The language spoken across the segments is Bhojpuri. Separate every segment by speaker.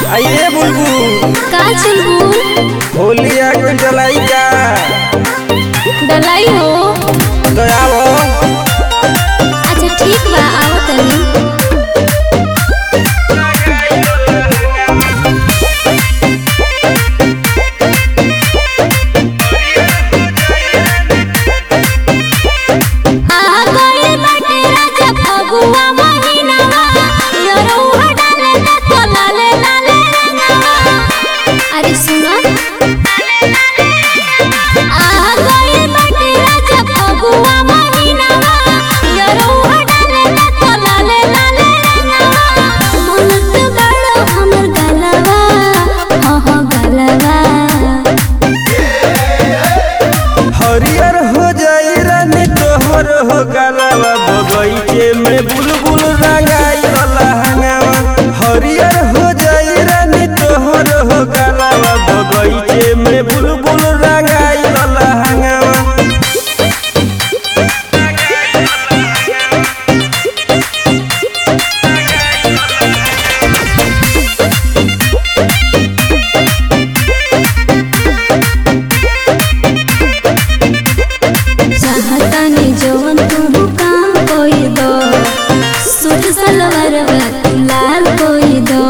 Speaker 1: आइए बुलबुल
Speaker 2: का चलबू
Speaker 1: होली आ गइल डलाई का
Speaker 2: डलाई हो
Speaker 1: तो आओ
Speaker 2: अच्छा ठीक बा आओ तनी आ गइल बाटे राजा फगुआ महिनावा यरौआ डाले ना तो लाले लाले रंगवा अरे सुनो आ गइल बाटे राजा फगुआ महिनावा यरौआ डाले ना तो लाले लाले रंगवा मनत बड़ो हमर गलवा हो हो गलवा
Speaker 1: हरियर हो जाई रानी तोहर हो गलावा बगैचे में बुलबुल रंगाई वाला हंगावा हरियर हो जाई रानी तोहर हो गलावा बगैचे में बुलबुल रंगाई वाला हंगावा
Speaker 2: चाहतानी जवन तू काम कोई दो सूट सलवार तू लाल कोई दो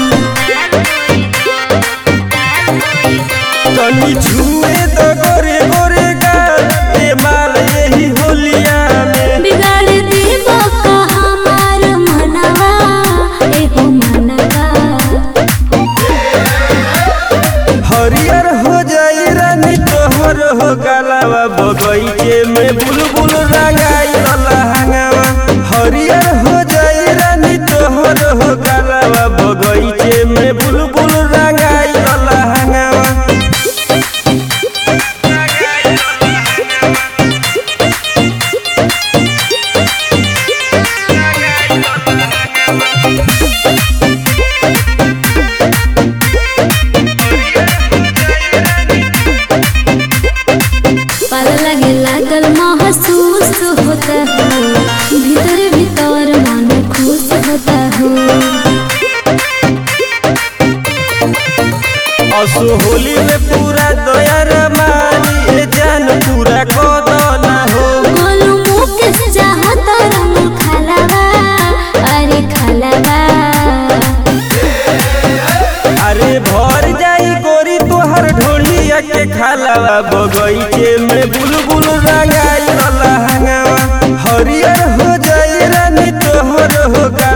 Speaker 1: तनी छुए तो गोरे गोरे गाल ए माल यही होलिया में
Speaker 2: बिगाड़ देबो का हमार मनवा एगो मनवा
Speaker 1: हरियर हो जाई रानी तोहर हो गलावा बगैचे में बुलबुल रंगाई वाला हंगावा हरियर हो जाई रानी तोहर हो गलावा बगैचे में बुलबुल रंगाई वाला हंगावा
Speaker 2: पल लगे लागल महसूस होता हो भीतर भीतर मन खुश होता हो
Speaker 1: असो होली में पूरा दया रमानी ए जान पूरा कदना हो
Speaker 2: गोलू मुख से चाहता रंग खलवा अरे खलवा
Speaker 1: अरे भर जाई गोरी तोहर ढोलिया के खालावा बगैचे में बुलबुल रंगाई वाला हंगावा हरियर हो जाई रानी तोहर हो गा